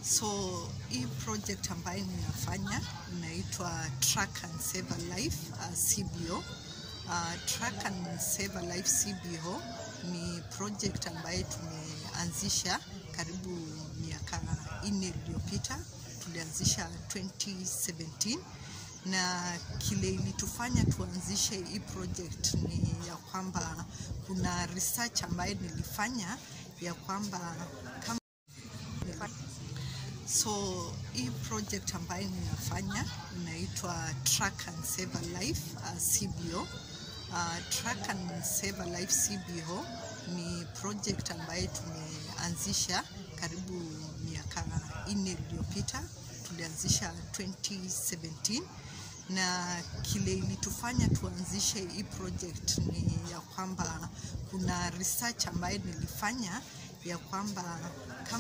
So hii project ambayo ninafanya inaitwa Track and Save a Life uh, CBO. Uh, Track and Save a Life CBO ni project ambayo tumeanzisha karibu miaka nne iliyopita. Tulianzisha 2017 na kile ilitufanya tuanzishe hii project ni ya kwamba kuna research ambayo nilifanya ya kwamba kama So hii project ambayo ninafanya inaitwa Track and Save a Life uh, CBO. Uh, Track and Save a Life CBO ni project ambayo tumeanzisha karibu miaka nne iliyopita. Tulianzisha 2017 na kile ilitufanya tuanzishe hii project ni ya kwamba kuna research ambayo nilifanya ya kwamba kama